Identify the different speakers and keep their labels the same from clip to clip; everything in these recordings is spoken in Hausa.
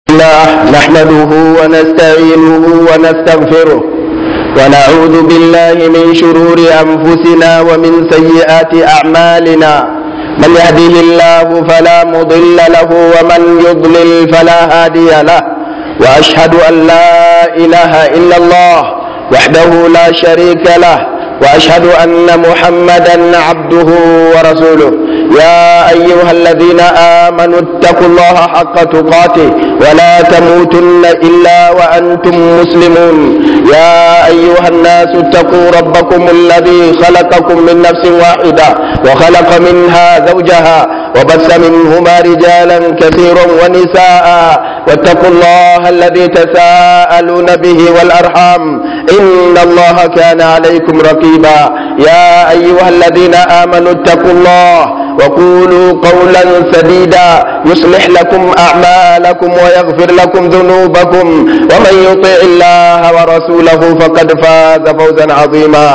Speaker 1: الله نحمده ونستعينه ونستغفره ونعوذ بالله من شرور أنفسنا ومن سيئات أعمالنا من يهده الله فلا مضل له ومن يضلل فلا هادي له وأشهد أن لا إله إلا الله وحده لا شريك له وأشهد أن محمدا عبده ورسوله يا أيها الذين آمنوا اتقوا الله حق تقاته ولا تموتن إلا وأنتم مسلمون يا أيها الناس اتقوا ربكم الذي خلقكم من نفس واحدة وخلق منها زوجها وبث منهما رجالا كثيرا ونساء واتقوا الله الذي تساءلون به والأرحام إن الله كان عليكم رقيبا يا أيها الذين آمنوا اتقوا الله وقولوا قولا سديدا يصلح لكم أعمالكم ويغفر لكم ذنوبكم ومن يطع الله ورسوله فقد فاز فوزا عظيما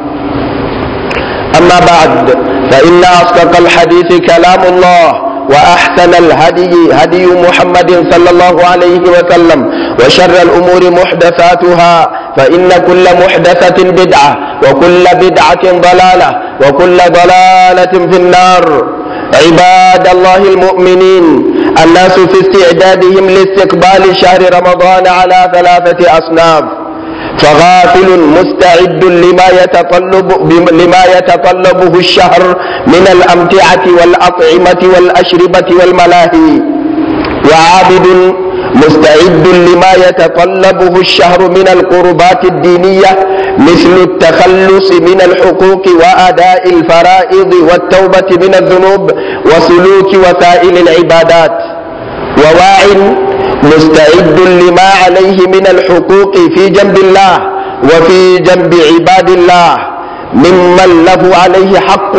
Speaker 1: أما بعد فإن أصدق الحديث كلام الله وأحسن الهدي هدي محمد صلى الله عليه وسلم وشر الأمور محدثاتها فإن كل محدثة بدعة وكل بدعة ضلالة وكل ضلالة في النار عباد الله المؤمنين الناس في استعدادهم لاستقبال شهر رمضان على ثلاثة أصناف فغافل مستعد لما يتطلب لما يتطلبه الشهر من الأمتعة والأطعمة والأشربة والملاهي وعابد مستعد لما يتطلبه الشهر من القربات الدينية مثل التخلص من الحقوق وأداء الفرائض والتوبة من الذنوب وسلوك وسائل العبادات وواع مستعد لما عليه من الحقوق في جنب الله وفي جنب عباد الله ممن له عليه حق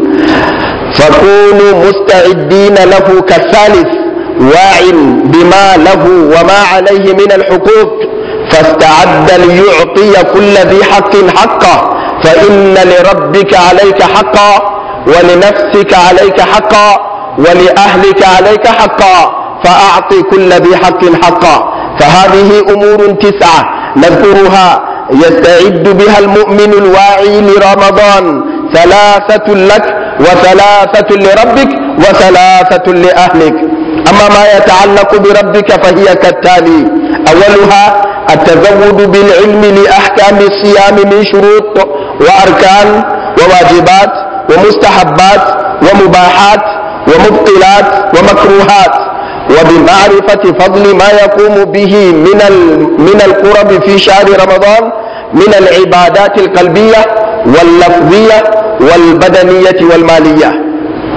Speaker 1: فكونوا مستعدين له كالثالث واع بما له وما عليه من الحقوق فاستعد ليعطي كل ذي حق حقه فإن لربك عليك حقا ولنفسك عليك حقا ولأهلك عليك حقا فأعط كل ذي حق حقا فهذه أمور تسعة نذكرها يستعد بها المؤمن الواعي لرمضان ثلاثة لك وثلاثة لربك وثلاثة لأهلك أما ما يتعلق بربك فهي كالتالي أولها التزود بالعلم لأحكام الصيام من شروط وأركان وواجبات ومستحبات ومباحات ومبطلات ومكروهات وبمعرفة فضل ما يقوم به من من القرب في شهر رمضان من العبادات القلبية واللفظية والبدنية والمالية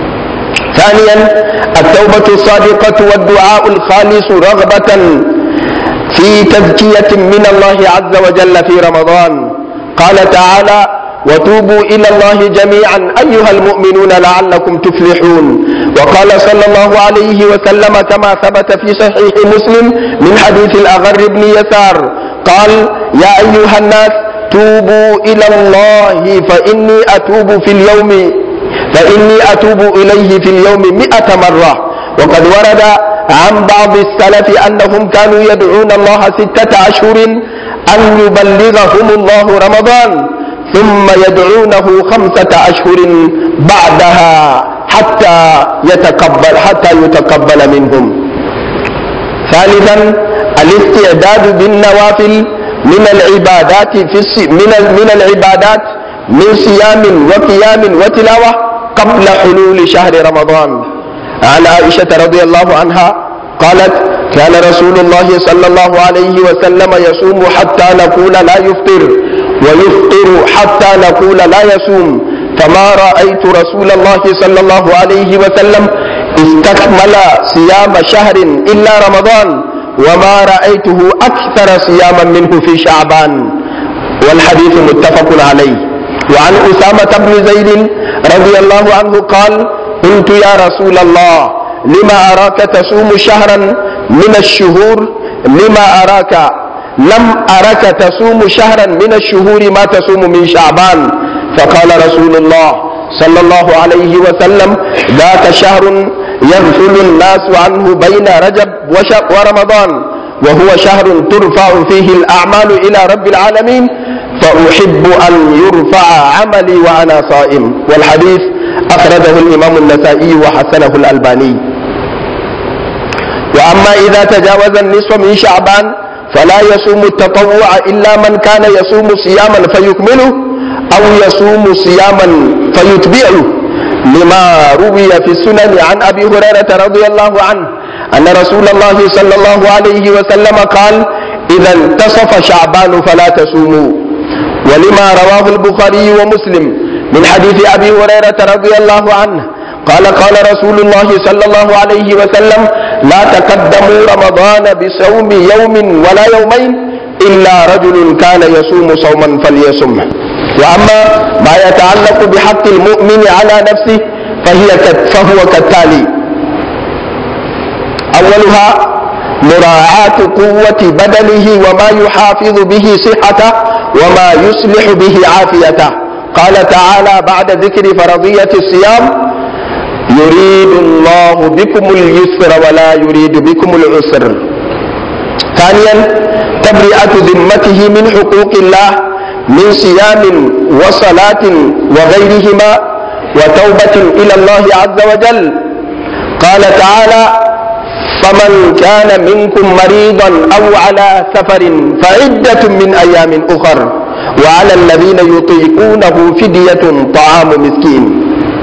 Speaker 1: ثانيا التوبة الصادقة والدعاء الخالص رغبة في تزكية من الله عز وجل في رمضان قال تعالى وتوبوا إلى الله جميعا أيها المؤمنون لعلكم تفلحون وقال صلى الله عليه وسلم كما ثبت في صحيح مسلم من حديث الأغر بن يسار قال يا أيها الناس توبوا إلى الله فإني أتوب في اليوم فإني أتوب إليه في اليوم مئة مرة وقد ورد عن بعض السلف أنهم كانوا يدعون الله ستة أشهر أن يبلغهم الله رمضان ثم يدعونه خمسة أشهر بعدها حتى يتقبل حتى يتقبل منهم ثالثا الاستعداد بالنوافل من العبادات في من من العبادات من صيام وقيام وتلاوة قبل حلول شهر رمضان عن عائشة رضي الله عنها قالت كان رسول الله صلى الله عليه وسلم يصوم حتى نقول لا يفطر ويفطر حتى نقول لا يصوم فما رأيت رسول الله صلى الله عليه وسلم استكمل صيام شهر إلا رمضان وما رأيته أكثر صياما منه في شعبان والحديث متفق عليه وعن أسامة بن زيد رضي الله عنه قال قلت يا رسول الله لما أراك تصوم شهرا من الشهور لما أراك لم أرك تصوم شهرا من الشهور ما تصوم من شعبان فقال رسول الله صلى الله عليه وسلم ذاك شهر يغفل الناس عنه بين رجب ورمضان وهو شهر ترفع فيه الأعمال إلى رب العالمين فأحب أن يرفع عملي وأنا صائم والحديث أخرجه الإمام النسائي وحسنه الألباني وأما إذا تجاوز النصف من شعبان فلا يصوم التطوع إلا من كان يصوم صياما فيكمله أو يصوم صياما فيتبعه لما روي في السنن عن أبي هريرة رضي الله عنه أن رسول الله صلى الله عليه وسلم قال إذا انتصف شعبان فلا تصوموا ولما رواه البخاري ومسلم من حديث أبي هريرة رضي الله عنه قال قال رسول الله صلى الله عليه وسلم لا تقدموا رمضان بصوم يوم ولا يومين إلا رجل كان يصوم صوما فليصمه وأما ما يتعلق بحق المؤمن على نفسه فهي فهو كالتالي أولها مراعاة قوة بدنه وما يحافظ به صحته وما يصلح به عافيته قال تعالى بعد ذكر فرضية الصيام يريد الله بكم اليسر ولا يريد بكم العسر ثانيا تبرئة ذمته من حقوق الله من صيام وصلاة وغيرهما وتوبة إلى الله عز وجل قال تعالى فمن كان منكم مريضا أو على سفر فعدة من أيام أخر وعلى الذين يطيقونه فدية طعام مسكين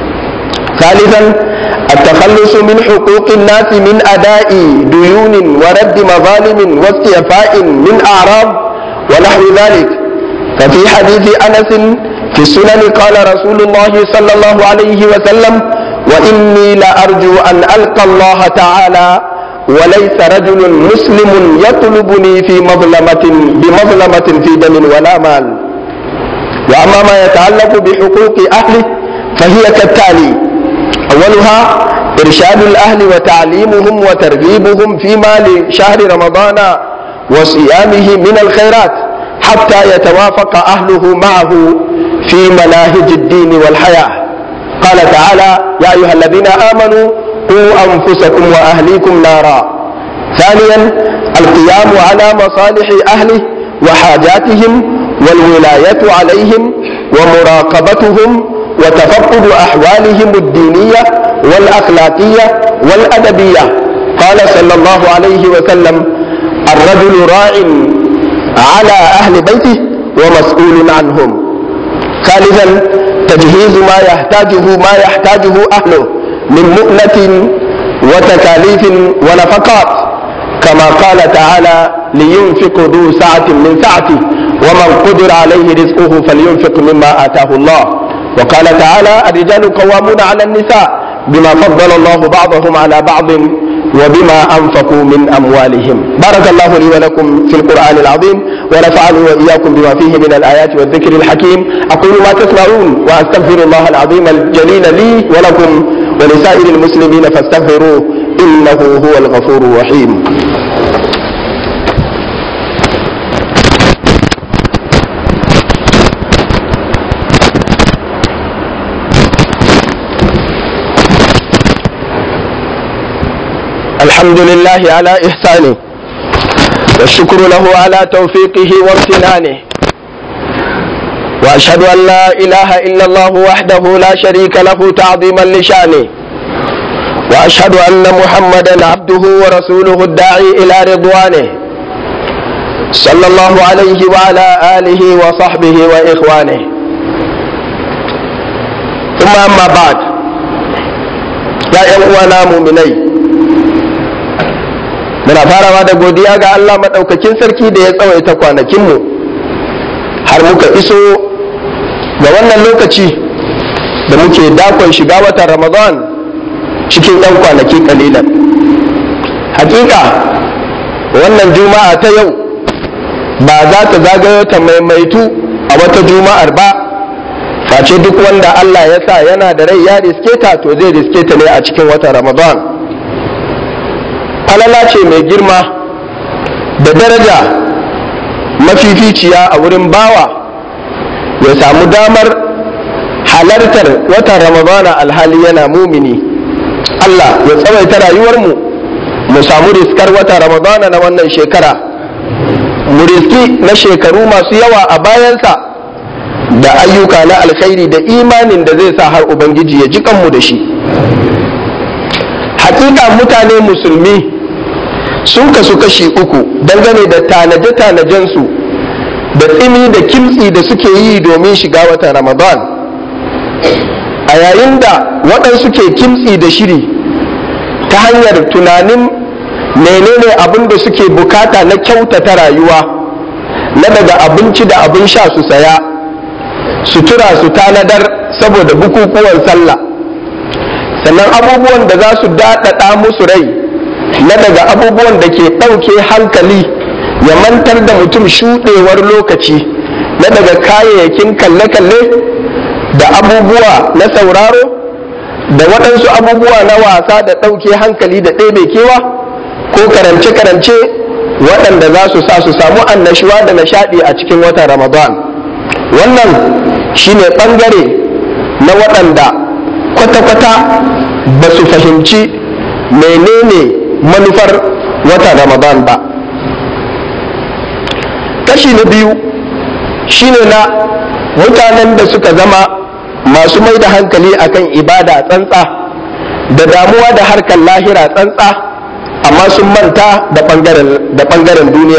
Speaker 1: ثالثا التخلص من حقوق الناس من أداء ديون ورد مظالم واستيفاء من أعراض ونحو ذلك ففي حديث أنس في السنن قال رسول الله صلى الله عليه وسلم وإني لأرجو أن ألقى الله تعالى وليس رجل مسلم يطلبني في مظلمة بمظلمة في دم ولا مال وأما ما يتعلق بحقوق أهله فهي كالتالي أولها إرشاد الأهل وتعليمهم وترغيبهم فيما لشهر رمضان وصيامه من الخيرات حتى يتوافق أهله معه في مناهج الدين والحياة قال تعالى يا أيها الذين آمنوا قوا أنفسكم وأهليكم نارا ثانيا القيام على مصالح أهله وحاجاتهم والولاية عليهم ومراقبتهم وتفقد أحوالهم الدينية والأخلاقية والأدبية قال صلى الله عليه وسلم الرجل راع على أهل بيته ومسؤول عنهم ثالثا تجهيز ما يحتاجه ما يحتاجه أهله من مؤنة وتكاليف ونفقات كما قال تعالى لينفق ذو سعة من سعته ومن قدر عليه رزقه فلينفق مما آتاه الله وقال تعالى الرجال قوامون على النساء بما فضل الله بعضهم على بعض وبما أنفقوا من أموالهم بارك الله لي ولكم في القرآن العظيم ونفعني وإياكم بما فيه من الآيات والذكر الحكيم أقول ما تسمعون وأستغفر الله العظيم الجليل لي ولكم ولسائر المسلمين فاستغفروه إنه هو الغفور الرحيم الحمد لله على إحسانه والشكر له على توفيقه وامتنانه وأشهد أن لا إله إلا الله وحده لا شريك له تعظيما لشانه وأشهد أن محمدا عبده ورسوله الداعي إلى رضوانه صلى الله عليه وعلى آله وصحبه وإخوانه ثم أما بعد يا إخوانا مؤمنين muna farawa da godiya ga Allah maɗaukakin sarki da ya tsawaita kwanakinmu har muka iso ga wannan lokaci da muke dakon shiga watan ramadan cikin ɗan kwanaki ƙalilan hakika wannan juma'a ta yau ba za ta zagayo ta maimaitu a wata juma'ar ba face duk wanda Allah ya sa yana da rai ya riske ta to zai riske ta ne a cikin watan ramadan falala ce mai girma da daraja mafificiya a wurin bawa ya samu damar halartar watan ramadana alhali yana mumini Allah ya tsawaita rayuwarmu mu samu riskar wata ramadana na wannan shekara mu riski na shekaru masu yawa a bayansa da ayyuka na alkhairi da imanin da zai sa har ubangiji ya ji kanmu da shi hakika mutane musulmi sun kasu kashi uku dangane da tanaje-tanajensu da tsimi da kimtsi da suke yi domin shiga watan ramadan a yayin da waɗansu ke kimtsi da shiri ta hanyar tunanin menene abin da suke bukata na kyautata rayuwa na daga abinci da abin sha su saya sutura su tanadar saboda bukukuwan sallah sannan abubuwan da za su daɗaɗa musu rai na daga abubuwan da ke ɗauke hankali ya mantar da mutum shuɗewar lokaci na daga kayayyakin kalle-kalle da abubuwa na sauraro da waɗansu abubuwa na wasa da ɗauke hankali da ɗebe kewa ko karance-karance waɗanda za su sa su samu annashuwa da nishaɗi a cikin watan ramadan wannan shine ɓangare na waɗanda kwata-kwata ba su fahimci menene manufar watan ramadan ba kashi na biyu shine na mutanen da suka zama masu mai da hankali akan ibada tsantsa da damuwa da harkar lahira tsantsa amma sun manta da ɓangaren duniya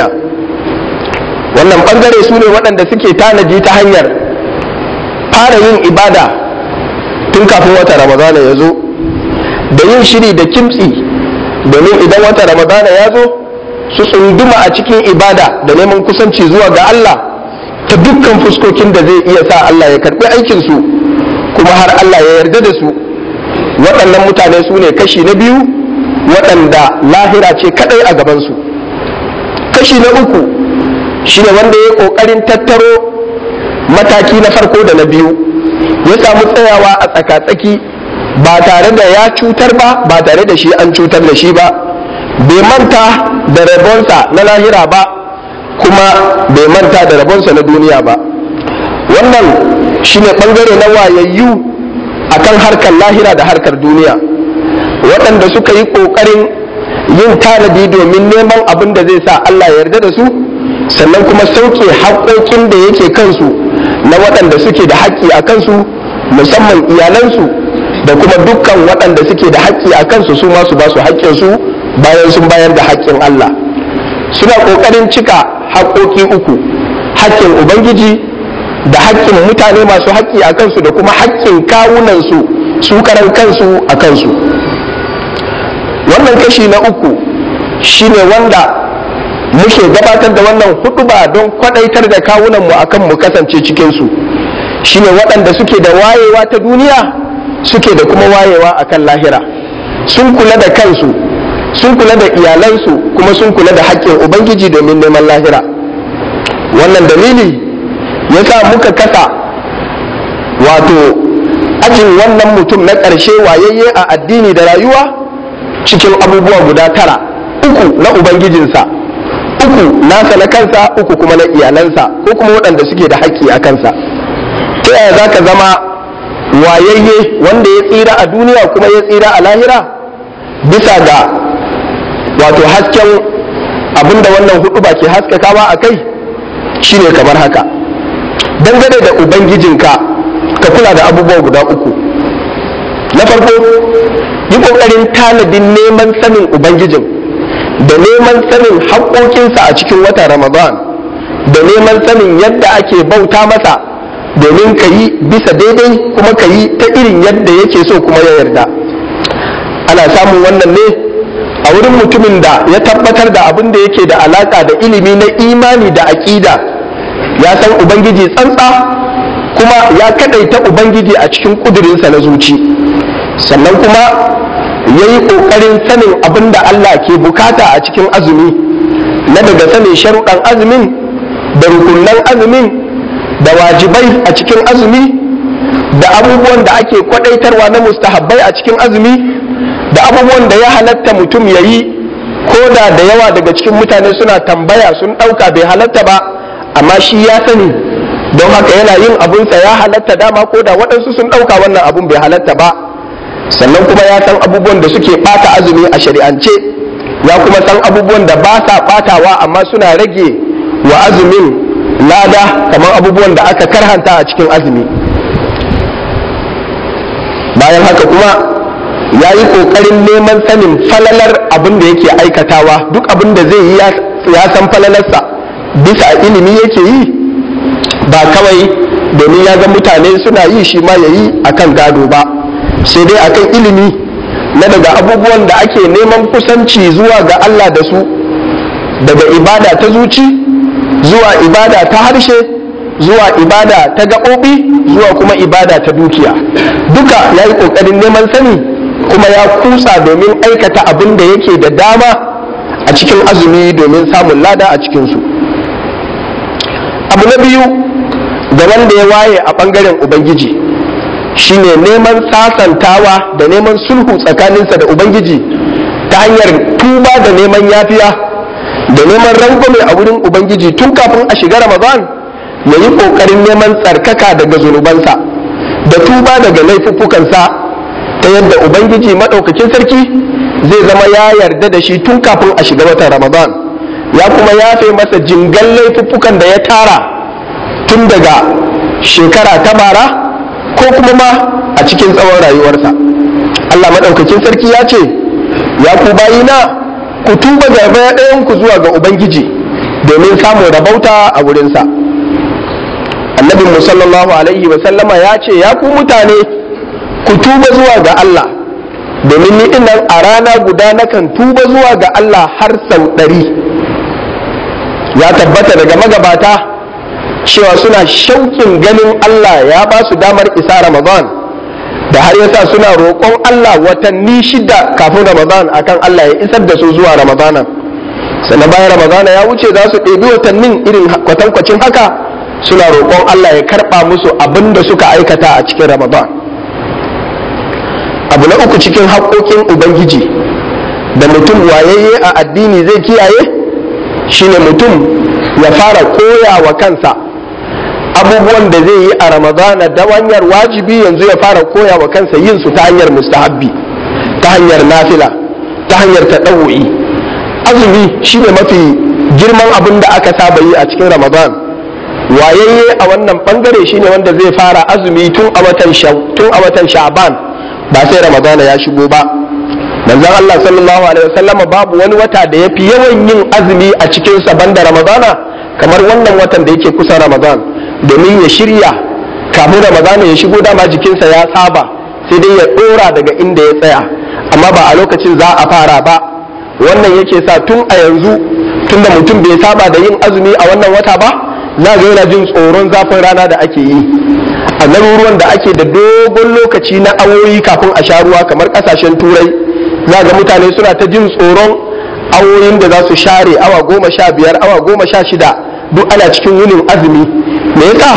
Speaker 1: wannan ɓangare su ne waɗanda suke tanaji ta hanyar fara yin ibada tun kafin wata ramadana ya zo da yin shiri da kimtsi domin idan wata ramadana ya zo su tsunduma a cikin ibada da neman kusanci zuwa ga Allah ta dukkan fuskokin da zai iya sa Allah ya karɓi aikinsu kuma har Allah ya yarda da su waɗannan mutane su ne kashi na biyu waɗanda lahira ce kaɗai a gabansu kashi na uku shine wanda ya ƙoƙarin tattaro mataki na farko da na biyu ya samu tsayawa a tsaka-tsaki ba tare da ya cutar ba ba tare da shi an cutar da shi ba bai manta da rabonsa na lahira ba kuma bai manta da rabonsa na duniya ba wannan shine ɓangare na wayayyu akan harkar lahira da harkar duniya waɗanda suka yi ƙoƙarin yin tanadi domin neman abin da zai sa Allah ya yarda da su sannan kuma sauke haƙoƙin da yake kansu na waɗanda suke da haƙƙi a kansu musamman iyalansu da kuma dukkan waɗanda suke da haƙƙi a kansu su ma su ba su haƙƙinsu bayan sun bayar da haƙƙin Allah suna ƙoƙarin cika haƙoƙi uku haƙƙin ubangiji da haƙƙin mutane masu haƙƙi a kansu da kuma haƙƙin kawunansu su karan kansu a kansu wannan kashi na uku shine wanda muke gabatar da wannan huɗuba don kwadaitar da kawunanmu akan mu kasance cikinsu shine waɗanda suke da wayewa ta duniya suke da kuma wayewa akan lahira sun kula da kansu sun kula da iyalansu kuma sun kula da haƙƙin ubangiji domin neman lahira wannan dalili ya sa muka kasa wato ajin wannan mutum na ƙarshe wayayye a addini da rayuwa cikin abubuwa guda tara uku na ubangijinsa uku nasa na kansa uku kuma na iyalansa ko kuma waɗanda suke da haƙƙi a kansa ta yaya za ka zama wayayye wanda ya tsira a duniya kuma ya tsira a lahira bisa ga wato hasken abinda wannan hudu ba ke haskakawa a kai shine kamar haka dangane da ubangijinka ka kula da abubuwa guda uku na farko yi ƙoƙarin tanadin neman sanin ubangijin da neman sanin haƙoƙinsa a cikin watan ramadan da neman sanin yadda ake bauta masa domin ka yi bisa daidai kuma ka yi ta irin yadda yake so kuma ya yarda ana samun wannan ne a wurin mutumin da ya tabbatar da abin da yake da alaƙa da ilimi na imani da aƙida ya san ubangiji tsantsa kuma ya kaɗaita ubangiji a cikin ƙudurinsa na zuci sannan kuma ya yi ƙoƙarin sanin abin da Allah ke bukata a cikin azumi na daga sanin sharuɗan azumin da rukunan azumin da wajibai a cikin azumi da abubuwan da ake kwaɗaitarwa na mustahabbai a cikin azumi da abubuwan da ya halatta mutum ya yi ko da da yawa daga cikin mutane suna tambaya sun ɗauka bai halatta ba amma shi ya sani don haka yana yin abunsa ya halatta dama ko da waɗansu sun ɗauka wannan abun bai halatta ba sannan kuma ya san abubuwan da suke ɓata azumi a shari'ance ya kuma san abubuwan da ba sa batawa amma suna rage wa azumin lada kamar abubuwan da aka karhanta a cikin azumi bayan haka kuma ya yi ƙoƙarin neman sanin falalar abin da yake aikatawa duk abin da zai yi ya san falalarsa bisa ilimi yake yi ba kawai domin ya ga mutane suna yi shi ma ya yi akan gado ba sai dai akan ilimi na daga abubuwan da ake neman kusanci zuwa ga Allah da su daga ibada ta zuci zuwa ibada ta harshe zuwa ibada ta gaɓoɓi zuwa kuma ibada ta dukiya duka ya yi ƙoƙarin neman sani kuma ya kusa domin aikata abin da yake da dama a cikin azumi domin samun lada a cikinsu abu na biyu ga wanda ya waye a ɓangaren ubangiji shine neman sasantawa da neman sulhu tsakaninsa da ubangiji ta hanyar tuba da neman yafiya da neman rangwame a wurin ubangiji tun kafin a shiga ramadan ya yi ƙoƙarin neman tsarkaka daga zunubansa da tuba daga laifuffukansa ta yadda ubangiji maɗaukakin sarki zai zama ya yarda da shi tun kafin a shiga watan ramadan ya kuma yafe masa jingan laifuffukan da ya tara tun daga shekara ta bara ko kuma ma a cikin tsawon rayuwarsa Allah maɗaukakin sarki ya ce ya ku bayina ku tuba gaba ɗayanku zuwa ga ubangiji domin samun rabauta a wurinsa annabin sallallahu alaihi wasallama ya ce ya ku mutane ku tuba zuwa ga Allah domin ni nan a rana guda nakan tuba zuwa ga Allah har sau ɗari ya tabbata daga magabata cewa suna shauƙin ganin Allah ya ba su damar isa Ramadan da har yasa suna roƙon Allah watanni shida kafin Ramadan akan Allah ya isar da su zuwa Ramadana sannan bayan Ramadana ya wuce za su ɗebi watannin irin kwatankwacin haka suna roƙon Allah ya karɓa musu abin da suka aikata a cikin Ramadan abu na uku cikin haƙoƙin Ubangiji da mutum wayayye a addini zai kiyaye shine mutum ya fara koya wa kansa abubuwan da zai yi a ramadana da hanyar wajibi yanzu ya fara koya wa kansa yin su ta hanyar mustahabbi ta hanyar nafila ta hanyar taɗawu'i azumi shine mafi girman abin da aka saba yi a cikin ramadan wayayye a wannan bangare shine wanda zai fara azumi tun a watan tun a watan sha'ban ba sai ramadana ya shigo ba manzon Allah sallallahu alaihi wasallama babu wani wata da yafi yawan yin azumi a cikin sa banda ramadana kamar wannan watan da yake kusa ramadan domin ya shirya kafin ramadana ya shigo dama jikinsa ya saba sai dai ya dora daga inda ya tsaya amma ba a lokacin za a fara ba wannan yake sa tun a yanzu tun da mutum bai saba da yin azumi a wannan wata ba za ga yana jin tsoron zafin rana da ake yi a garuruwan da ake da dogon lokaci na awoyi kafin a sha ruwa kamar kasashen turai za ga mutane suna ta jin tsoron awoyin da za su share awa goma sha biyar awa goma sha shida duk ana cikin wunin azumi me yasa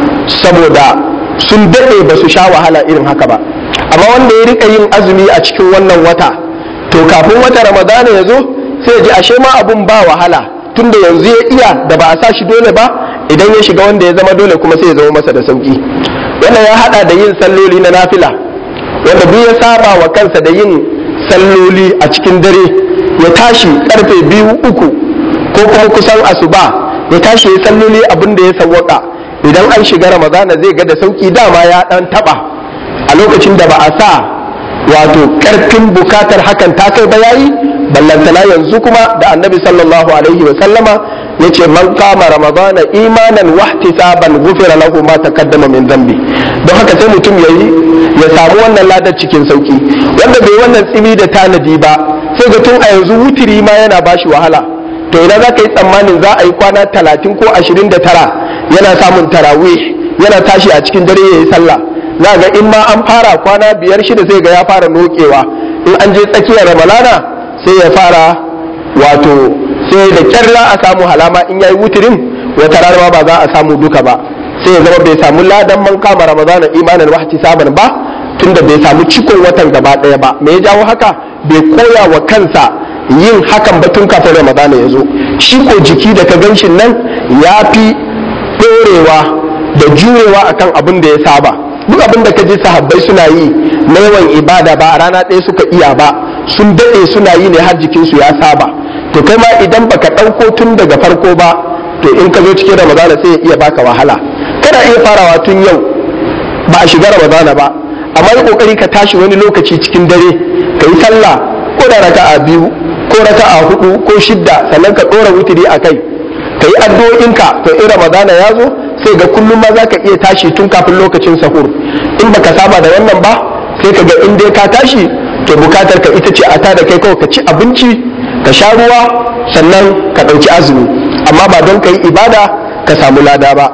Speaker 1: saboda sun daɗe ba su sha wahala irin haka ba amma wanda ya rika yin azumi a cikin wannan wata to kafin wata ramadana ya zo sai ji ashe ma abun ba wahala tunda yanzu ya iya da ba a sa shi dole ba idan ya shiga wanda ya zama dole kuma sai ya zama masa da sauki wannan ya hada da yin salloli na nafila wanda duk ya saba wa kansa da yin salloli a cikin dare ya tashi karfe biyu uku ko kuma kusan asuba ya tashi ya salloli abin da ya sawwaka idan an shiga ramadana zai ga da sauki dama ya dan taba a lokacin da ba a sa wato karfin bukatar hakan ta kai ba yayi ballantana yanzu kuma da annabi sallallahu alaihi wa sallama yace man kama ramadana imanan wahtisaban ghufira lahu ma taqaddama min dhanbi don haka sai mutum yayi ya samu wannan ladar cikin sauki wanda bai wannan tsimi da tanadi ba sai ga tun a yanzu wutiri ma yana bashi wahala to idan za ka yi tsammanin za a yi kwana talatin ko ashirin da tara yana samun tarawih yana tashi a cikin dare ya yi sallah za ga in ma an fara kwana biyar shida sai ga ya fara nokewa in an je tsakiyar ramalana sai ya fara wato sai da kyarra a samu halama in yayi wutirin wata rana ba za a samu duka ba sai ya zama bai samu ladan man kama ramadana imanin wahti saban ba tunda bai samu cikon watan gaba daya ba me ya jawo haka bai koya wa kansa yin hakan ba tun kafin ramadana ya zo shi ko jiki da ka ganshin nan ya fi ɗorewa da jurewa akan abin da ya saba duk abin da ka ji sahabbai suna yi na yawan ibada ba a rana ɗaya suka iya ba sun daɗe suna yi ne har jikinsu ya saba to kai ma idan baka ɗauko tun daga farko ba to in ka zo cikin ramadana sai ya iya baka wahala kana iya farawa tun yau ba a shiga ramadana ba amma yi kokari ka tashi wani lokaci cikin dare ka yi sallah ko da raka'a biyu ko raka'a hudu ko shidda sannan ka ɗora wutiri a kai ka yi addu'o'inka to in ramadana ya zo sai ga kullum ma za ka iya tashi tun kafin lokacin sahur in baka saba da wannan ba sai ka ga in dai ka tashi to bukatar ka ita ce a ta da kai kawai ka ci abinci ka sha ruwa sannan ka ɗauki azumi amma ba don ka yi ibada ka samu lada ba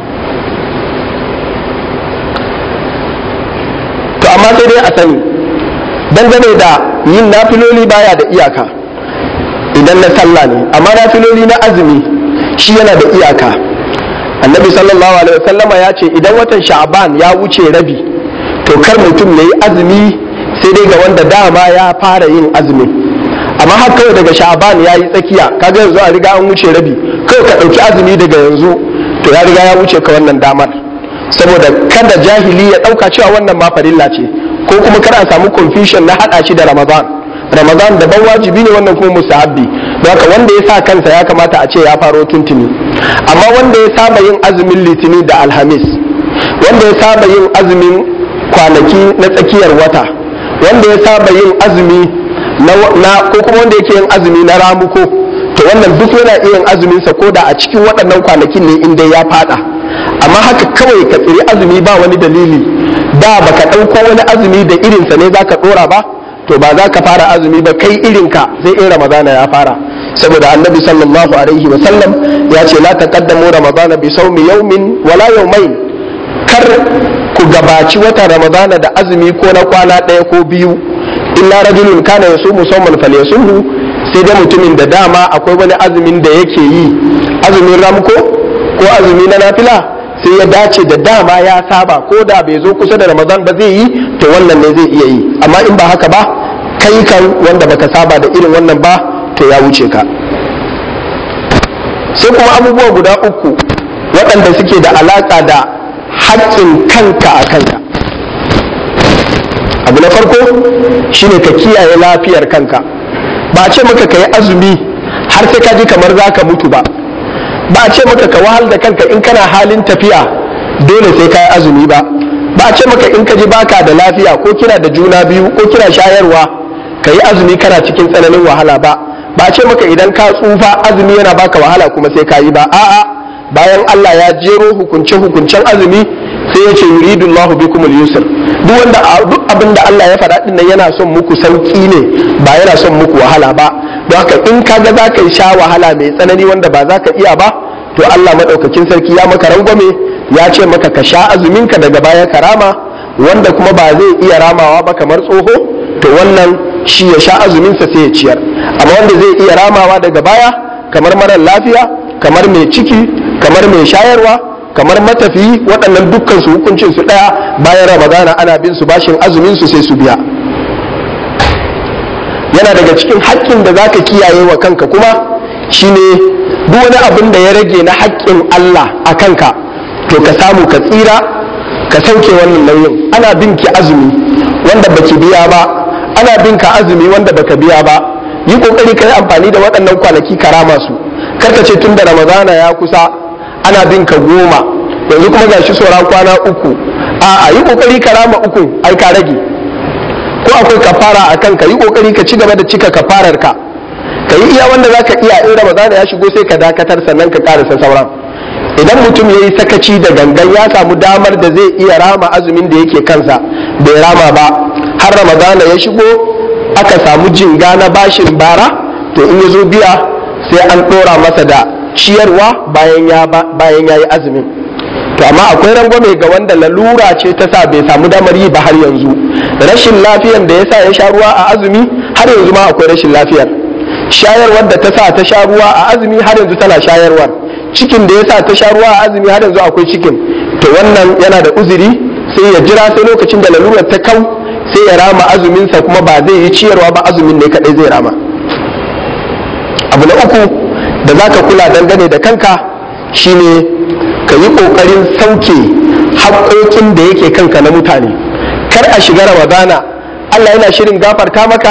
Speaker 1: to amma sai dai a sani dangane da yin nafiloli baya da iyaka idan na sallah ne amma nafiloli na azumi shi yana da iyaka annabi sallallahu alaihi wasallama ya ce idan watan sha'ban ya wuce rabi to kar mutum ya yi azumi sai dai ga wanda dama ya fara yin azumi amma har kawai daga sha'ban ya yi tsakiya kaga yanzu a riga an wuce rabi kawai ka ɗauki azumi daga yanzu to ya riga ya wuce ka wannan damar saboda kada jahili ya ɗauka cewa wannan ma farilla ce ko kuma kada a samu confusion na haɗa shi da ramadan ramadan daban wajibi ne wannan kuma mustahabbi don haka wanda ya sa kansa ya kamata a ce ya faro tuntuni amma wanda ya saba yin azumin litini da alhamis wanda ya saba yin azumin kwanaki na tsakiyar wata wanda ya saba yin azumi na ko kuma wanda yake yin azumi na ramuko to wannan duk yana iya yin azumin sa koda a cikin waɗannan kwanakin ne inda ya fada amma haka kawai ka tsiri azumi ba wani dalili da baka ɗauko wani azumi da irinsa ne zaka ɗora ba to ba za ka fara azumi ba kai irinka sai in ramadana ya fara saboda annabi sallallahu alaihi wa sallam ya ce la taqaddamu ramadana bi sawmi yawmin wala yawmain kar ku gabaci watan ramadana da azumi ko na kwana ɗaya ko biyu illa rajulun kana yasumu sawman falyasumhu sai dai mutumin da dama akwai wani azumin da yake yi azumin ramko ko azumi na nafila sai ya dace da dama ya saba ko da bai zo kusa da ramadan ba zai yi to wannan ne zai iya yi amma in ba haka ba kai kan wanda baka saba da irin wannan ba to ya wuce ka sai kuma abubuwa guda uku waɗanda suke da alaƙa da haƙƙin kanka a kanka abu na farko shine ka kiyaye lafiyar kanka ba a ce maka ka yi azumi har sai ka ji kamar za ka mutu ba ba a ce maka ka wahal da kanka in kana halin tafiya dole sai ka yi azumi ba ba a ce maka in ka ji baka da lafiya ko kina da juna biyu ko kina shayarwa ka yi azumi kana cikin tsananin wahala ba ba a ce maka idan ka tsufa azumi yana baka wahala kuma sai ka yi ba a'a bayan Allah ya jero hukunce hukuncen azumi sai ya ce yuridullahu bikum al-yusr duk wanda duk abin da Allah ya faɗa din nan yana son muku sauki ne ba yana son muku wahala ba don haka in ka ga zaka yi sha wahala mai tsanani wanda ba za ka iya ba to Allah madaukakin sarki ya maka rangwame ya ce maka ka sha azumin ka daga baya karama wanda kuma ba zai iya ramawa ba kamar tsoho to wannan shi ya sha azumin sa sai ya ciyar amma wanda zai iya ramawa daga baya kamar marar lafiya kamar mai ciki kamar mai shayarwa kamar matafiyi waɗannan dukkan su hukuncin su ɗaya bayan ramadana ana bin su bashin azumin su sai su biya yana daga cikin haƙƙin da zaka kiyaye wa kanka kuma shine duk wani abin da ya rage na haƙƙin Allah a kanka to ka samu ka tsira ka sauke wannan nauyin ana bin ki azumi wanda baki biya ba ana bin ka azumi wanda baka biya ba yi kokari ka yi amfani da waɗannan kwanaki karama su karka ce tun da ramadana ya kusa ana bin ka goma yanzu kuma gashi sauran kwana uku a yi kokari ka rama uku ai ka rage ko akwai kafara a kanka yi kokari ka ci gaba da cika kafarar ka ka yi iya wanda zaka iya in ramadana ya shigo sai ka dakatar sannan ka karasa sauran idan mutum ya yi sakaci da gangan ya samu damar da zai iya rama azumin da yake kansa bai rama ba har ramadana ya shigo aka samu jinga na bashin bara to in ya zo biya sai an ɗora masa da ciyarwa bayan ya bayan ya yi azumin to amma akwai rangwame ga wanda lalura ce ta sa bai samu damar yi ba har yanzu rashin lafiyan da ya sa ya sha ruwa a azumi har yanzu ma akwai rashin lafiyar shayarwar da ta sa ta sha ruwa a azumi har yanzu tana shayarwar cikin da ya sa ta sha ruwa a azumi har yanzu akwai cikin to wannan yana da uzuri sai ya jira sai lokacin da lalurar ta kau sai ya rama azuminsa kuma ba zai yi ciyarwa ba azumin ne kadai zai rama abu na uku da za ka kula dangane da kanka shine ka yi ƙoƙarin sauke haƙoƙin da yake kanka na mutane kar a shiga ramadana allah yana shirin gafarta maka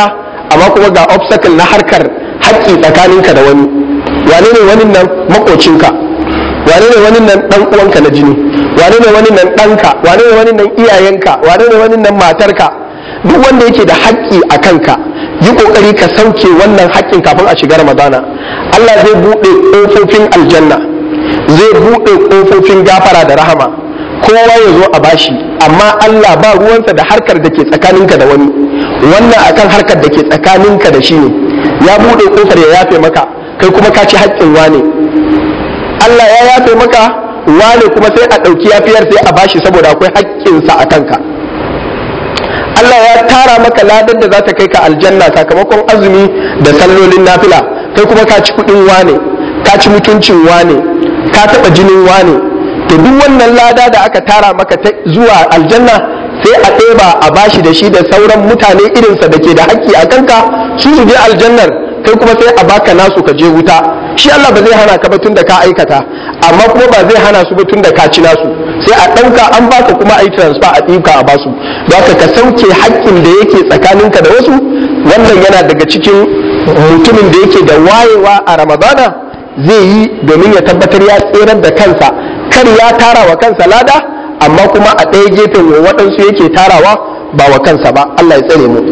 Speaker 1: amma kuma ga obstacle na harkar haƙƙi tsakaninka da wani wane ne wani nan makocinka wane ne wani nan dan uwanka na jini wane ne wani nan ɗanka wane ne wani nan iyayenka wane ne wani nan matarka duk wanda yake da haƙƙi a kanka yi ƙoƙari ka sauke wannan haƙƙin kafin a shiga ramadana Allah zai buɗe ƙofofin aljanna zai buɗe ƙofofin gafara da rahama kowa ya zo a bashi amma Allah ba ruwansa da harkar da ke tsakaninka da wani wannan akan harkar da ke tsakaninka da shi ne ya buɗe ƙofar ya yafe maka kai kuma ka ci haƙƙin wane Allah ya yafe maka wane kuma sai a ɗauki yafiyar sai a bashi saboda akwai haƙƙinsa a kanka Allah ya tara maka ladar da za ta kai ka aljanna sakamakon azumi da sallolin nafila kai kuma ka ci kuɗin wane ka ci mutuncin wane ka taɓa jinin wane to duk wannan lada da aka tara maka zuwa aljanna sai a ɗeba a bashi da shi da sauran mutane irinsa da ke da haƙƙi a kanka su su je aljannar kai kuma sai a baka nasu ka je wuta shi Allah ba zai hana ka ba tun da ka aikata amma kuma ba zai hana su ba tun da ka ci nasu sai a ɗauka an baka kuma a yi transfer a ɗinka a basu don ka ka sauke haƙƙin da yake tsakaninka da wasu wannan yana daga cikin mutumin da yake da wayewa a ramadana zai yi domin ya tabbatar ya tserar da kansa kar ya tara wa kansa lada amma kuma a ɗaya gefen waɗansu yake tarawa ba wa kansa ba Allah ya tsare mu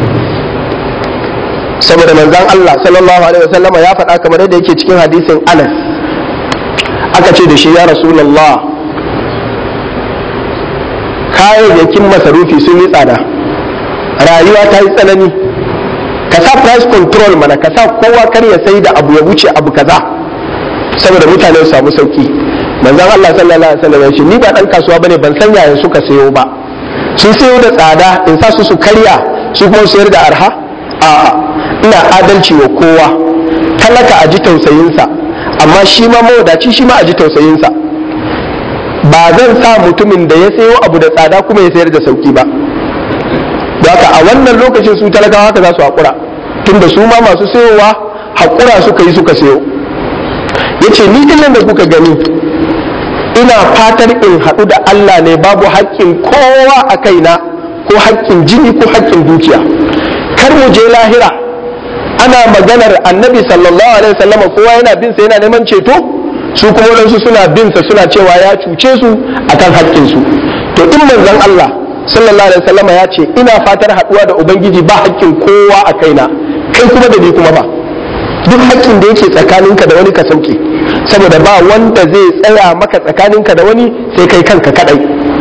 Speaker 1: saboda manzon Allah sallallahu alaihi wasallama ya faɗa kamar yadda yake cikin hadisin Anas aka ce da shi ya Rasulullah kayayyakin masarufi sun yi tsada rayuwa ta yi tsanani ka sa price control mana ka sa kowa kar ya sai da abu ya wuce abu kaza saboda mutane su samu sauki manzon Allah sallallahu alaihi wasallam ya ce ni ba dan kasuwa bane ban san yayin suka sayo ba sun sayo da tsada in sa su su karya su kuma sayar da arha a'a ina adalci wa kowa talaka a ji tausayinsa amma shi ma mawadaci shi ma a ji tausayinsa ba zan sa mutumin da ya sayo abu da tsada kuma ya sayar da sauki ba haka a wannan lokacin su talakawa haka za su haƙura tunda su ma masu sayowa haƙura suka yi suka sayo ya ce ni nan da kuka gani ina fatar in haɗu da Allah ne babu haƙƙin kowa a kaina ko haƙƙin jini ko haƙƙin dukiya kar mu je lahira ana maganar annabi sallallahu alaihi wasallam kowa yana bin sa yana neman ceto su kuma wadansu suna bin sa suna cewa ya cuce su akan haƙƙin su to in manzon Allah sallallahu alaihi wasallam ya ce ina fatar haɗuwa da ubangiji ba haƙƙin kowa a kaina kai kuma da ni kuma ba duk haƙƙin da yake tsakaninka da wani ka sauke saboda ba wanda zai tsaya maka tsakaninka da wani sai kai kanka kadai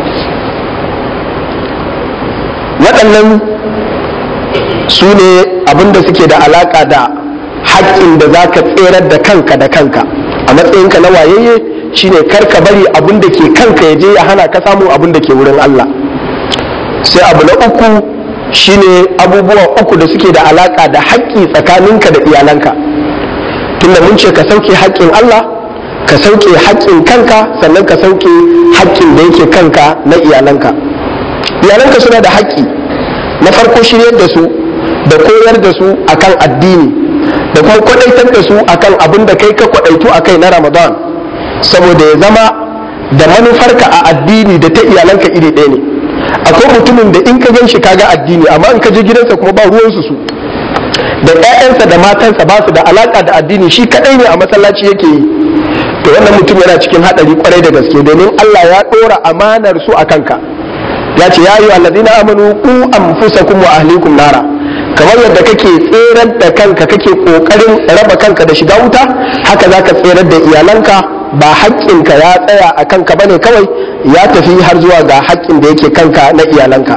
Speaker 1: waɗannan su ne abinda suke da alaƙa da haƙƙin da za ka tserar da kanka da kanka a matsayinka na wayayye shine kar ka bari abin da ke kanka ya je ya hana ka samun abin da ke wurin Allah sai abu na uku shine abubuwa uku da suke da alaƙa da haƙƙi tsakaninka da iyalanka tunda mun ce ka sauke haƙƙin Allah ka sauke haƙƙin kanka sannan ka sauke haƙƙin da yake kanka na iyalanka iyalanka suna da haƙƙi na farko shiryar da su da koyar da su akan addini da kuma kwadaitar da su akan abin da kai ka kwadaitu a kai na ramadan saboda ya zama da manufarka a addini da ta iyalanka iri ɗaya ne akwai mutumin da in ka gan shi kaga addini amma in ka je gidansa kuma ba ruwansu su da 'ya'yansa da matansa ba su da alaka da addini shi kadai ne a masallaci yake yi to wannan mutum yana cikin hadari kwarai da gaske domin Allah ya dora amanar su a kanka ya ce ya yi alladina amanu ku anfusakum wa ahlikum nara kamar yadda kake tserar da kanka kake kokarin raba kanka da shiga wuta haka zaka tserar da iyalanka ba haƙƙinka ya tsaya a kanka bane kawai ya tafi har zuwa ga haƙƙin da yake kanka na iyalanka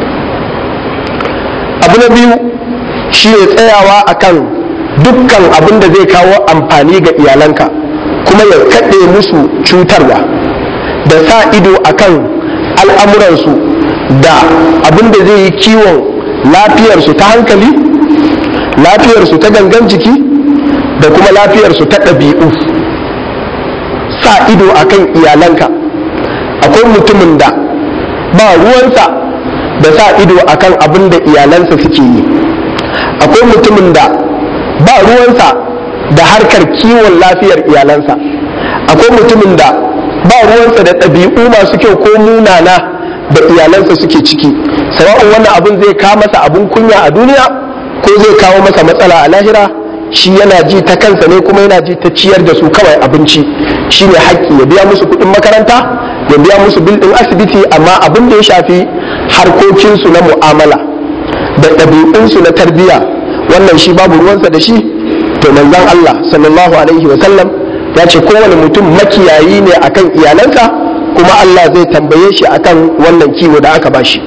Speaker 1: abu na biyu shi ne tsayawa akan dukkan abin da zai kawo amfani ga iyalanka kuma ya kaɗe musu cutarwa da sa ido akan al'amuransu da abin da zai yi kiwon lafiyarsu ta hankali lafiyarsu ta gangan jiki da kuma lafiyarsu ta ɗabi'u sa ido akan iyalanka akwai mutumin da ba ruwansa da sa ido akan abin da iyalansa suke yi akwai mutumin da ba ruwansa da harkar kiwon lafiyar iyalansa akwai mutumin da ba ruwansa da ɗabi'u masu kyau ko munana da iyalansa suke ciki sawa'un wannan abin zai ka masa abin kunya a duniya ko zai kawo masa matsala a lahira shi yana ji ta kansa ne kuma yana ji ta ciyar da su kawai abinci shi ne haƙƙi ya biya musu kuɗin makaranta ya biya musu bil ɗin asibiti amma abin da ya shafi harkokinsu na mu'amala da ɗabi'unsu na tarbiyya wannan shi babu ruwansa da shi to manzon Allah sallallahu alaihi wa sallam ya ce kowane mutum makiyayi ne akan iyalansa kuma Allah zai tambaye shi akan wannan kiwo da aka bashi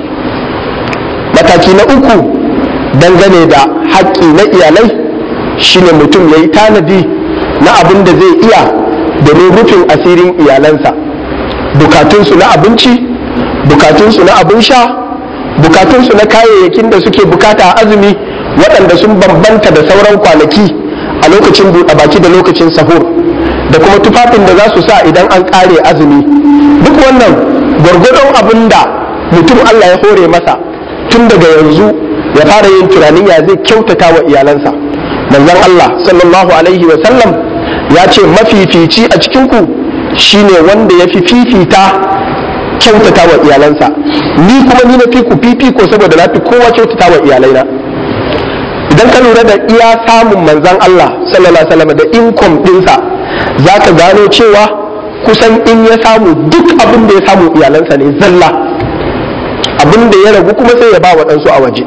Speaker 1: mataki na uku dangane da haƙƙi na iyalai shine mutum ya yi tanadi na abin da zai iya domin rufin asirin iyalansa bukatunsu na abinci bukatunsu na abin sha bukatunsu na kayayyakin da suke bukata a azumi waɗanda sun bambanta da sauran kwanaki a lokacin buɗe baki da lokacin sahur da kuma tufafin da za su sa idan an ƙare azumi duk wannan gwargwadon abin da mutum Allah ya hore masa tun daga yanzu ya fara yin tunanin ya zai kyautata wa iyalansa manzon Allah sallallahu alaihi wa sallam ya ce mafifici a cikinku shine wanda ya fi fifita kyautata wa iyalansa ni kuma ni na fi ku fifiko saboda na fi kowa kyautata wa iyalaina idan ka lura da iya samun manzon Allah sallallahu alaihi wasallam da income dinsa za ka gano cewa kusan in ya samu duk abin da ya samu iyalansa ne zalla abin da ya ragu kuma sai ya ba waɗansu a waje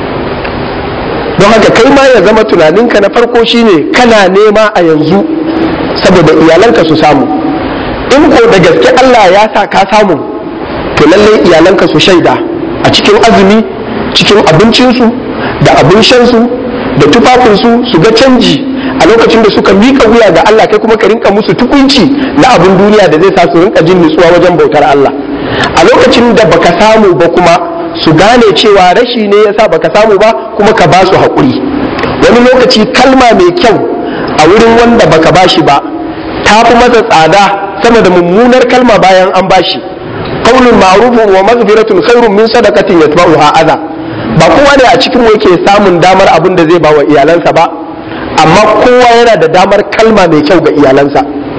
Speaker 1: don haka kai ma ya zama tunaninka na farko shine kana nema a yanzu saboda iyalanka su samu in ko da gaske Allah ya sa ka samu to lallai iyalanka su shaida a cikin azumi cikin abincinsu da abin shansu da tufafinsu su ga canji a lokacin da suka mika wuya ga Allah kai kuma ka rinka musu tukunci na abin duniya da zai sa su rinka jin nutsuwa wajen bautar Allah a lokacin da baka samu ba kuma su gane cewa rashi ne yasa baka samu ba kuma ka ba su haƙuri wani lokaci kalma mai kyau a wurin wanda baka bashi ba ta fi masa tsada sama da mummunar kalma bayan an bashi qaulun ma'rufun wa maghfiratun khairun min sadaqatin yatba'uha adha ba kowa ne a cikin yake samun damar abin da zai ba wa iyalansa ba amma kowa yana da damar kalma mai kyau ga iyalansa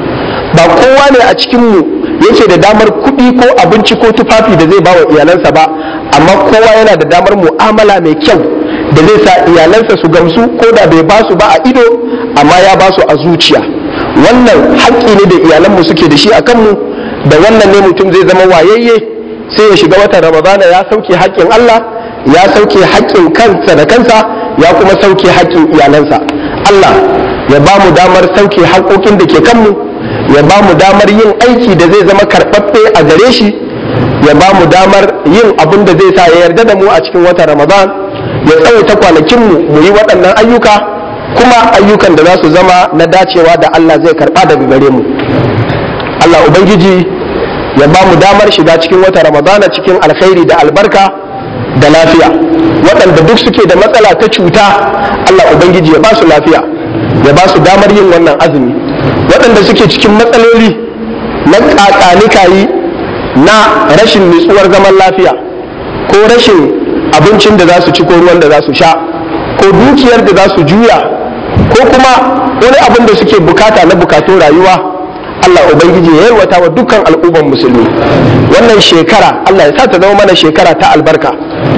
Speaker 1: ba kowa ne a cikinmu yake da damar kuɗi ko abinci ko tufafi da zai ba wa iyalansa ba amma kowa yana da damar mu'amala mai kyau da zai sa iyalansa su gamsu ko da bai ba su ba a ido amma ya ba su a zuciya wannan haƙƙi ne da iyalanmu suke da shi a kanmu da wannan ne mutum zai zama wayayye sai ya shiga watan ramadana ya sauke haƙƙin Allah ya sauke haƙƙin kansa da kansa ya kuma sauke haƙƙin iyalansa Allah ya ba mu damar sauke haƙoƙin da ke kanmu ya ba mu damar yin aiki da zai zama karɓaɓɓe a gare shi ya ba mu damar yin abin da zai sa ya yarda da mu a cikin watan ramadan ya tsawaita kwanakinmu mu yi waɗannan ayyuka kuma ayyukan da za su zama na dacewa da Allah zai karɓa daga gare mu Allah Ubangiji ya ba mu damar shiga cikin wata ramadana cikin alkhairi da albarka da lafiya waɗanda duk suke da matsala ta cuta Allah Ubangiji ya ba su lafiya ya ba su damar yin wannan azumi waɗanda suke cikin matsaloli na ƙaƙanikayi na rashin nutsuwar zaman lafiya ko rashin abincin da za su ci ko ruwan da za su sha ko dukiyar da za su juya ko kuma wani abin da suke bukata na bukatun rayuwa Allah Ubangiji ya yarwata wa dukkan al'umman musulmi wannan shekara Allah ya sa ta zama mana shekara ta albarka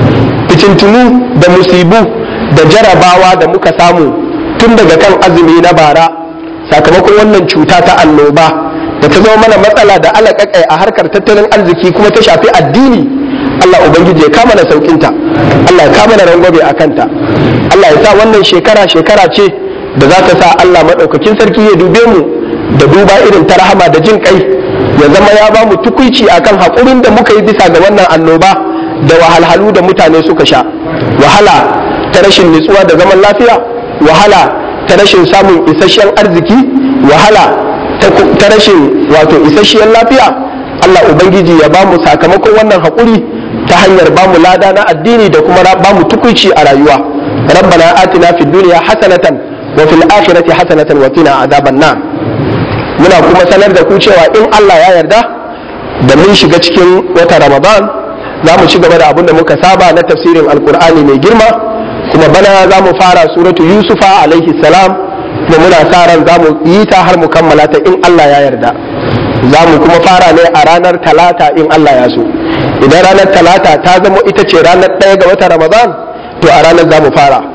Speaker 1: fitintunu da musibu da jarabawa da muka samu tun daga kan azumi na bara sakamakon wannan cuta ta annoba da ta zama mana matsala da alaƙaƙai a harkar tattalin arziki kuma ta shafi addini Allah Ubangiji ya kama na saukinta Allah ya kama na rangwabe a kanta Allah ya sa wannan shekara shekara ce da za ta sa Allah maɗaukakin sarki ya dube mu da duba irin ta rahama da jin kai ya zama ya ba mu tukuici akan haƙurin da muka yi bisa ga wannan annoba da wahalhalu da mutane suka sha wahala ta rashin nutsuwa da zaman lafiya wahala ta rashin samun isasshen arziki wahala ta rashin wato isasshen lafiya Allah Ubangiji ya ba mu sakamakon wannan haƙuri ta hanyar ba mu lada na addini da kuma ba mu tukuici a rayuwa rabbana atina fid dunya hasanatan wa fil akhirati hasanatan wa qina adhaban nar muna kuma sanar da ku cewa in Allah ya yarda da mun shiga cikin wata Ramadan za mu ci gaba da abin da muka saba na tafsirin alkur'ani mai girma kuma bana za mu fara suratu yusufa alaihi salam kuma muna sa ran za mu yi ta har mu kammala ta in Allah ya yarda za mu kuma fara ne a ranar talata in Allah ya so idan ranar talata ta zama ita ce ranar ɗaya ga wata Ramadan to a ranar za mu fara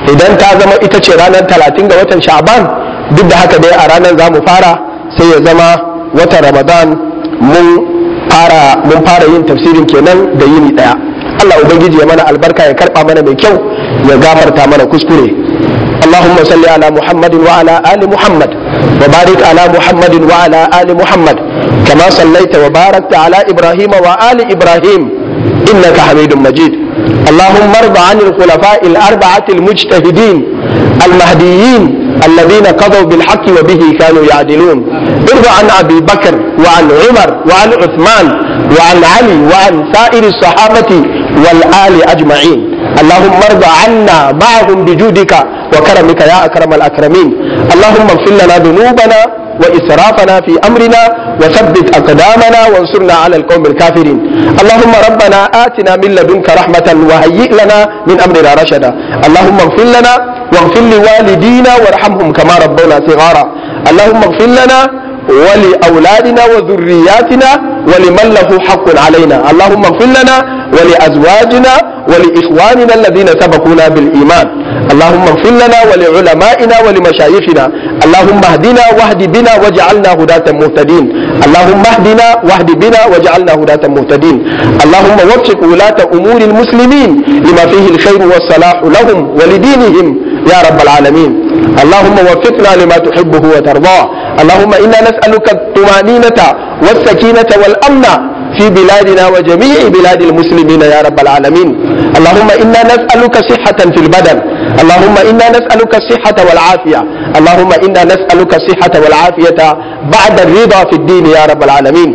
Speaker 1: idan ta zama ita ce ranar talatin ga watan sha'ban duk da haka dai a ranar za mu fara sai ya zama watan ramadan mun fara mun fara yin tafsirin kenan da yini daya Allah ubangiji ya mana albarka ya karba mana mai kyau ya gafarta mana kuskure اللهم صل على محمد وعلى آل محمد وبارك على محمد وعلى آل محمد كما صليت وباركت على إبراهيم وآل إبراهيم إنك حميد مجيد اللهم ارض عن الخلفاء الأربعة المجتهدين المهديين الذين قضوا بالحق وبه كانوا يعدلون ارض عن أبي بكر وعن عمر وعن عثمان وعن علي وعن سائر الصحابة والآل أجمعين اللهم ارض عنا معهم بجودك وكرمك يا أكرم الأكرمين اللهم اغفر لنا ذنوبنا وإسرافنا في أمرنا وثبت أقدامنا وانصرنا على القوم الكافرين اللهم ربنا آتنا من لدنك رحمة وهيئ لنا من أمرنا رشدا اللهم اغفر لنا واغفر لوالدينا وارحمهم كما ربونا صغارا اللهم اغفر لنا ولأولادنا وذرياتنا ولمن له حق علينا اللهم اغفر لنا ولأزواجنا ولإخواننا الذين سبقونا بالإيمان اللهم اغفر لنا ولعلمائنا ولمشايخنا اللهم اهدنا واهد بنا واجعلنا هداة مهتدين اللهم اهدنا واهد بنا واجعلنا هداة مهتدين اللهم وفق ولاة أمور المسلمين لما فيه الخير والصلاح لهم ولدينهم يا رب العالمين اللهم وفقنا لما تحبه وترضاه اللهم إنا نسألك الطمأنينة والسكينة والأمن في بلادنا وجميع بلاد المسلمين يا رب العالمين اللهم إنا نسألك صحة في البدن اللهم إنا نسألك الصحة والعافية اللهم إنا نسألك الصحة والعافية بعد الرضا في الدين يا رب العالمين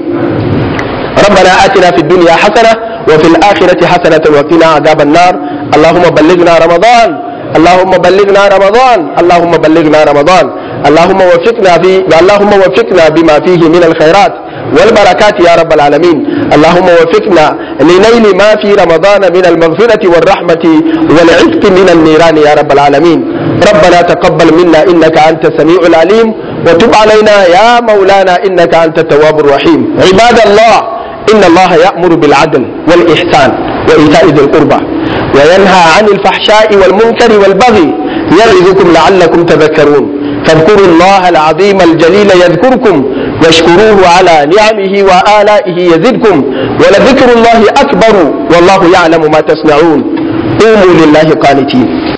Speaker 1: ربنا آتنا في الدنيا حسنة وفي الآخرة حسنة وقنا عذاب النار اللهم بلغنا رمضان اللهم بلغنا رمضان اللهم بلغنا رمضان اللهم وفقنا في اللهم وفقنا بما فيه من الخيرات والبركات يا رب العالمين اللهم وفقنا لنيل ما في رمضان من المغفرة والرحمة والعتق من النيران يا رب العالمين ربنا تقبل منا إنك أنت السميع العليم وتب علينا يا مولانا إنك أنت التواب الرحيم عباد الله إن الله يأمر بالعدل والإحسان وإيتاء ذي القربى وينهى عن الفحشاء والمنكر والبغي يعظكم لعلكم تذكرون فاذكروا الله العظيم الجليل يذكركم واشكروه على نعمه وآلائه يزدكم ولذكر الله أكبر والله يعلم ما تصنعون قوموا لله قانتين